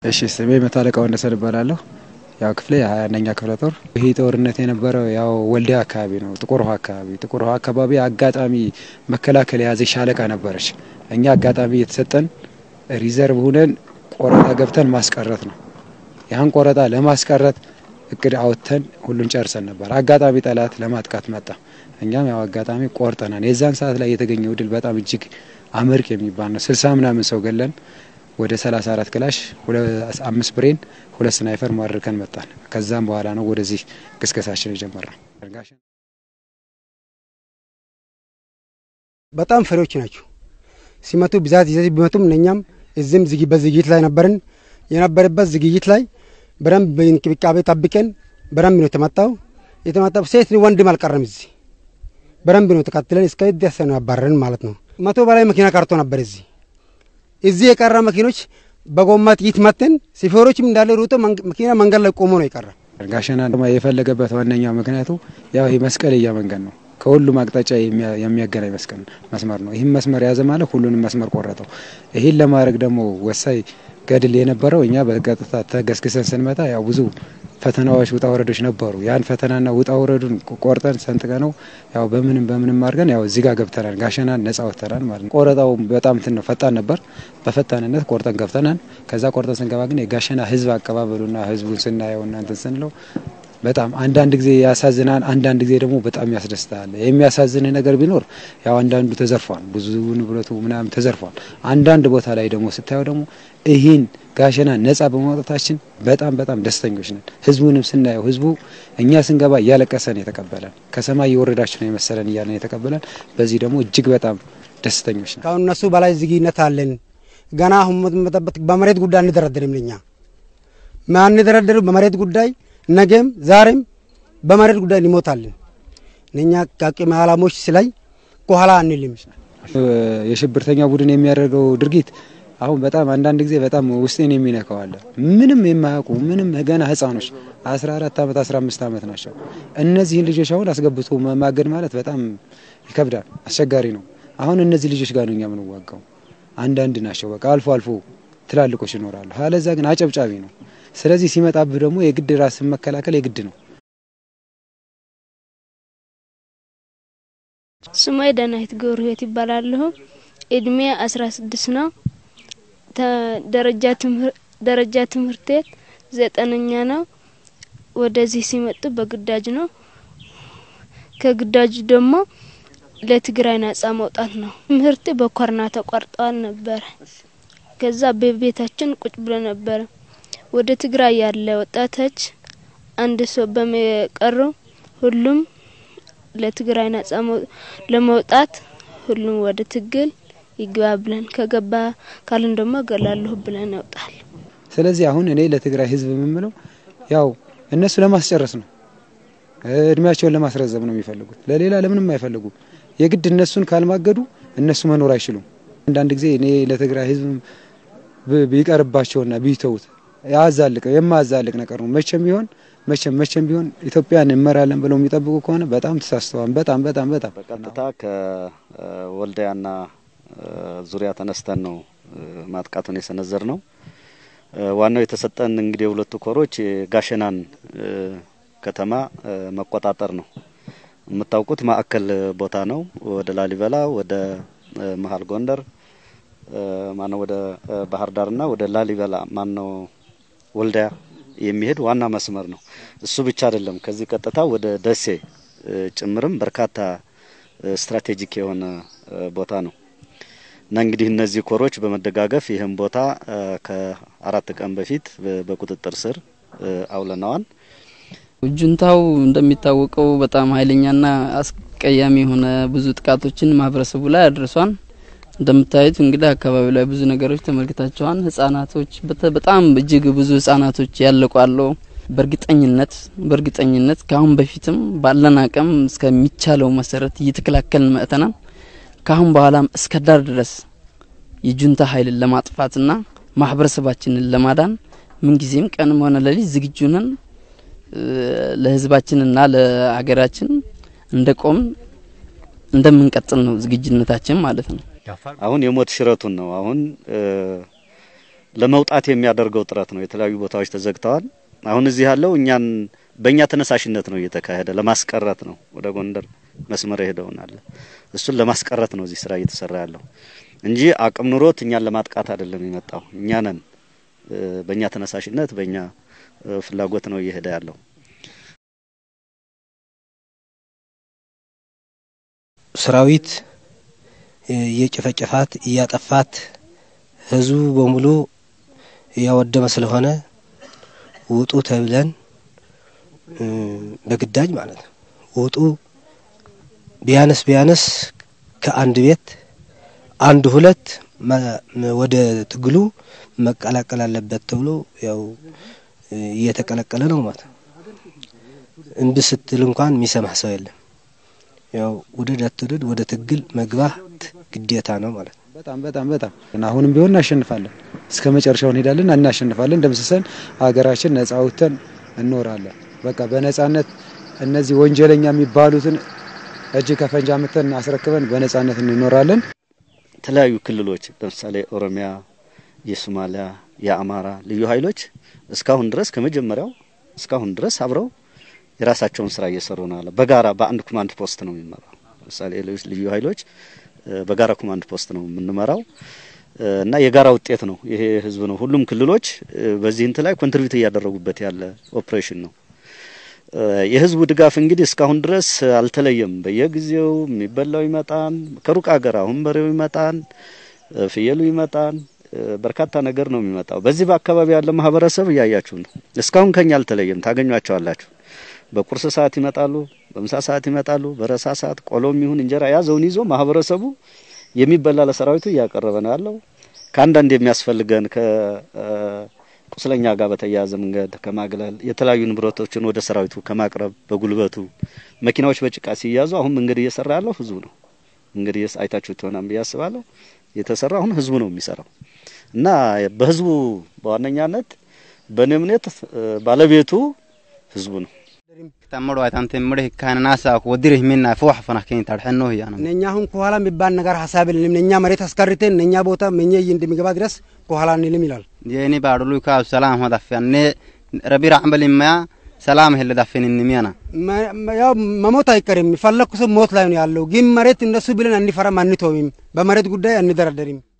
እሺ ስሜ መቶ አለቃ ወንደሰን እባላለሁ። ያው ክፍሌ ሀያ አንደኛ ክፍለ ጦር። ይህ ጦርነት የነበረው ያው ወልዲያ አካባቢ ነው፣ ጥቁር ውሃ አካባቢ። ጥቁር ውሃ አካባቢ አጋጣሚ መከላከል የያዘች ሻለቃ ነበረች። እኛ አጋጣሚ የተሰጠን ሪዘርቭ ሁነን ቆረጣ ገብተን ማስቀረት ነው። ያን ቆረጣ ለማስቀረት እቅድ አውጥተን ሁሉን ጨርሰን ነበር። አጋጣሚ ጠላት ለማጥቃት መጣ። እኛም ያው አጋጣሚ ቆርጠናል። የዛን ሰዓት ላይ የተገኘው ድል በጣም እጅግ አመርቅ የሚባል ነው። ስልሳ ምናምን ሰው ገለን ወደ 34 ክላሽ አምስት ብሬን ሁለት ስናይፈር ማድርከን መጣን። ከዛም በኋላ ነው ወደዚህ ቅስቀሳችን የጀመረው። በጣም ፈሪዎች ናቸው። ሲመቱ ብዛት ይዘት ቢመቱም እኛም እዚህም በዝግጅት ላይ ነበርን። የነበረበት ዝግጅት ላይ በደንብ በእንክብካቤ ጠብቀን በደንብ ነው የተመጣው። የተመጣው ሴት ወንድም አልቀረም። እዚህ በደንብ ነው ተከትለን እስከ ደስ ነው ያባረርን ማለት ነው። መቶ በላይ መኪና ቀርቶ ነበር እዚህ እዚህ የቀረ መኪኖች በጎማ ጥይት መትን ሾፌሮችም እንዳለ ሩጦ መኪና መንገድ ላይ ቆሞ ነው የቀረ። ጋሸና የፈለገበት ዋነኛው ምክንያቱ ያው ይህ መስቀልያ መንገድ ነው። ከሁሉም አቅጣጫ የሚያገናኝ መስቀል መስመር ነው። ይህም መስመር የያዘ ማለት ሁሉንም መስመር ቆረጠው። ይህን ለማድረግ ደግሞ ወሳኝ ገድል የነበረው እኛ በቀጥታ ተገስግሰን ስንመጣ ያው ብዙ ፈተናዎች ውጣ ወረዶች ነበሩ። ያን ፈተናና ውጣ ወረዱን ቆርጠን ሰንጥቀ ነው ያው በምንም በምንም አድርገን ያው እዚህ ጋር ገብተናል። ጋሸናን ነጻ ወጥተናል ማለት ነው። ቆረጣው በጣም እንትን ነው፣ ፈጣን ነበር። በፈጣንነት ቆርጠን ገብተናል። ከዛ ቆርጠን ስንገባ ግን የጋሸና ህዝብ አቀባበሉና ህዝቡን ስናየው እና እንትን ስንለው በጣም አንዳንድ ጊዜ ያሳዝናል፣ አንዳንድ ጊዜ ደግሞ በጣም ያስደስታል። የሚያሳዝን ነገር ቢኖር ያው አንዳንዱ ተዘርፏል፣ ብዙ ንብረቱ ምናምን ተዘርፏል። አንዳንድ ቦታ ላይ ደግሞ ስታየው ደግሞ ይህን ጋሸና ነጻ በማውጣታችን በጣም በጣም ደስተኞች ነን። ህዝቡንም ስናየው ህዝቡ እኛ ስንገባ እያለቀሰን የተቀበለን ከሰማይ የወረዳችሁ ነው የመሰለን እያለን የተቀበለን፣ በዚህ ደግሞ እጅግ በጣም ደስተኞች ነን። ካሁን እነሱ በላይ ዝግነት አለን። ገና አሁን መጠበት በመሬት ጉዳይ አንደረደርም። ለኛ ማንደረደሩ በመሬት ጉዳይ ነገም ዛሬም በመሬት ጉዳይ እንሞታለን። እኛ ከአቅመ አላሞች ስላይ ከኋላ አንልም። የሽብርተኛ ቡድን የሚያደርገው ድርጊት አሁን በጣም አንዳንድ ጊዜ በጣም ውስጤን የሚነካው አለ። ምንም የማያውቁ ምንም ገና ህፃኖች 14 ዓመት 15 ዓመት ናቸው። እነዚህን ልጆች አሁን አስገብቶ ማገድ ማለት በጣም ይከብዳል፣ አስቸጋሪ ነው። አሁን እነዚህ ልጆች ጋር ነው እኛ የምንዋጋው። አንዳንድ ናቸው በቃ አልፎ አልፎ ትላልቆች ይኖራሉ። አለዛ ግን አጨብጫቢ ነው። ስለዚህ ሲመጣብህ ደግሞ የግድ ራስን መከላከል የግድ ነው። ስሜ ዳናይት ገብረ ህይወት ይባላለሁ። እድሜ አስራ ስድስት ነው። ደረጃ ትምህርት ቤት ዘጠነኛ ነው። ወደዚህ ሲመጡ በግዳጅ ነው። ከግዳጁ ደግሞ ለትግራይ ነጻ መውጣት ነው። ትምህርት በኮርና ተቋርጠዋል ነበረ። ከዛ በቤታችን ቁጭ ብሎ ነበረ። ወደ ትግራይ ያለ ወጣቶች አንድ ሰው በመቀሩ ሁሉም ለትግራይ ነጻ ለመውጣት ሁሉም ወደ ትግል ይግባ ብለን ከገባ ካልን ደግሞ እገላለሁ ብለን ያውጣል። ስለዚህ አሁን እኔ ለትግራይ ህዝብ የምምለው ያው እነሱ ለማስጨረስ ነው፣ እድሜያቸውን ለማስረዘም ነው የሚፈልጉት። ለሌላ ለምንም አይፈልጉም። የግድ እነሱን ካልማገዱ እነሱ መኖር አይችሉም። አንዳንድ ጊዜ እኔ ለትግራይ ህዝብ ቢቀርባቸውና ቢተውት ያዛልቅ የማያዛልቅ ነገር ነው። መቼም ቢሆን መቼም መቼም ቢሆን ኢትዮጵያን እንመራለን ብለው የሚጠብቁ ከሆነ በጣም ተሳስተዋል። በጣም በጣም በጣም በቀጥታ ከወልዲያና ዙሪያ ተነስተን ነው ማጥቃቱን የሰነዘር ነው። ዋናው የተሰጠን እንግዲህ የሁለቱ ኮሮች የጋሸናን ከተማ መቆጣጠር ነው። የምታውቁት ማዕከል ቦታ ነው። ወደ ላሊበላ፣ ወደ መሀል ጎንደር ማነው ወደ ባህር ዳርና ወደ ላሊበላ ማነው ወልዲያ የሚሄድ ዋና መስመር ነው። እሱ ብቻ አይደለም። ከዚህ ቀጥታ ወደ ደሴ ጭምርም በርካታ ስትራቴጂክ የሆነ ቦታ ነው እና እንግዲህ እነዚህ ኮሮች በመደጋገፍ ይህን ቦታ ከአራት ቀን በፊት በቁጥጥር ስር አውለነዋል። ጁንታው እንደሚታወቀው በጣም ኃይለኛና አስቀያሚ የሆነ ብዙ ጥቃቶችን ማህበረሰቡ ላይ አድርሷል። እንደምታዩት እንግዲህ አካባቢው ላይ ብዙ ነገሮች ተመልክታቸዋል። ህጻናቶች በጣም እጅግ ብዙ ህጻናቶች ያለቋሉ። በእርግጠኝነት በእርግጠኝነት ከአሁን በፊትም ባለን አቅም እስከሚቻለው መሰረት እየተከላከልን መጥተናል። ከአሁን በኋላም እስከ ዳር ድረስ የጁንታ ኃይልን ለማጥፋትና ማህበረሰባችንን ለማዳን ምንጊዜም ቀንም ሆነ ሌሊት ዝግጁ ነን። ለህዝባችንና ለሀገራችን እንደ ቆም እንደምንቀጥል ነው ዝግጁነታችን ማለት ነው። አሁን የሞት ሽረቱን ነው። አሁን ለመውጣት የሚያደርገው ጥረት ነው። የተለያዩ ቦታዎች ተዘግተዋል። አሁን እዚህ ያለው እኛን በእኛ ተነሳሽነት ነው እየተካሄደ ለማስቀረት ነው። ወደ ጎንደር መስመር ሄደውን አለ እሱን ለማስቀረት ነው እዚህ ስራ እየተሰራ ያለው እንጂ አቅም ኑሮት እኛን ለማጥቃት አይደለም የመጣው። እኛ ነን በእኛ ተነሳሽነት በእኛ ፍላጎት ነው እየሄደ ያለው። ሰራዊት እየጨፈጨፋት እያጠፋት ህዝቡ በሙሉ እያወደመ ስለሆነ ውጡ ተብለን በግዳጅ ማለት ነው ውጡ ቢያነስ ቢያነስ ከአንድ ቤት አንድ ሁለት ወደ ትግሉ መቀላቀል አለበት ተብሎ ያው እየተቀለቀለ ነው ማለት ነው። እምቢ ስትል እንኳን የሚሰማህ ሰው የለም። ያው ውደድ አትውደድ ወደ ትግል መግባት ግዴታ ነው ማለት ነው። በጣም በጣም በጣም አሁንም ቢሆን እናሸንፋለን፣ እስከ መጨረሻው እንሄዳለን፣ እናሸንፋለን። ደምስሰን ሀገራችን ነጻ አውጥተን እንኖራለን። በቃ በነጻነት እነዚህ ወንጀለኛ የሚባሉትን እጅ ከፈንጅ አምጥተን አስረክበን በነጻነት እንኖራለን። የተለያዩ ክልሎች ለምሳሌ ኦሮሚያ፣ የሶማሊያ፣ የአማራ ልዩ ኃይሎች እስካሁን ድረስ ከመጀመሪያው እስካሁን ድረስ አብረው የራሳቸውን ስራ እየሰሩ ነው አለ። በጋራ በአንድ ኮማንድ ፖስት ነው የሚመራው። ለምሳሌ ልዩ ኃይሎች በጋራ ኮማንድ ፖስት ነው የምንመራው እና የጋራ ውጤት ነው ይሄ ህዝብ ነው። ሁሉም ክልሎች በዚህ እንት ላይ ኮንትሪቢዩት እያደረጉበት ያለ ኦፕሬሽን ነው። የህዝቡ ድጋፍ እንግዲህ እስካሁን ድረስ አልተለየም። በየጊዜው የሚበላው ይመጣን ከሩቅ ሀገር አሁን በሬው ይመጣን፣ ፍየሉ ይመጣን፣ በርካታ ነገር ነው የሚመጣው። በዚህ በአካባቢ ያለ ማህበረሰብ እያያችሁ ነው። እስካሁን ከኛ አልተለየም። ታገኟቸዋላችሁ። በቁርስ ሰዓት ይመጣሉ፣ በምሳ ሰዓት ይመጣሉ። በረሳ ሰዓት ቆሎም ይሁን እንጀራ ያዘውን ይዞ ማህበረሰቡ የሚበላ ለሰራዊቱ እያቀረበ ነው ያለው። ከአንዳንድ የሚያስፈልገን ከቁስለኛ ጋር በተያያዘ መንገድ ከማግለል የተለያዩ ንብረቶችን ወደ ሰራዊቱ ከማቅረብ በጉልበቱ መኪናዎች በጭቃ ሲያዙ አሁን መንገድ እየሰራ ያለው ህዝቡ ነው። እንግዲህ አይታችሁት ይሆናል ብዬ አስባለሁ። የተሰራ አሁን ህዝቡ ነው የሚሰራው እና በህዝቡ በዋነኛነት በእኔ እምነት ባለቤቱ ህዝቡ ነው። ተምሮ አይታንተ ምደ ካናናሳ ወዲር ሚና ፎህ ፈና ከኝ ታድሐኖ ያ ነው እኛ አሁን ከኋላ የሚባል ነገር ሀሳብ የለንም። እኛ መሬት አስቀርተን እኛ ቦታ መኘ እንደሚገባ ድረስ ከኋላ እንልም ይላል። የኔ ባዱሉ ካ ሰላም ሆዳፈነ ረቢራ አምበል ማያ ሰላም ሄለ ዳፈን እንሚያና ያው መሞት አይቀርም። ፈለኩ ሰው ሞት ላይ ነው ያለው። ግን መሬት እነሱ ብለን አንፈራም፣ አንተውም። በመሬት ጉዳይ አንደራደርም።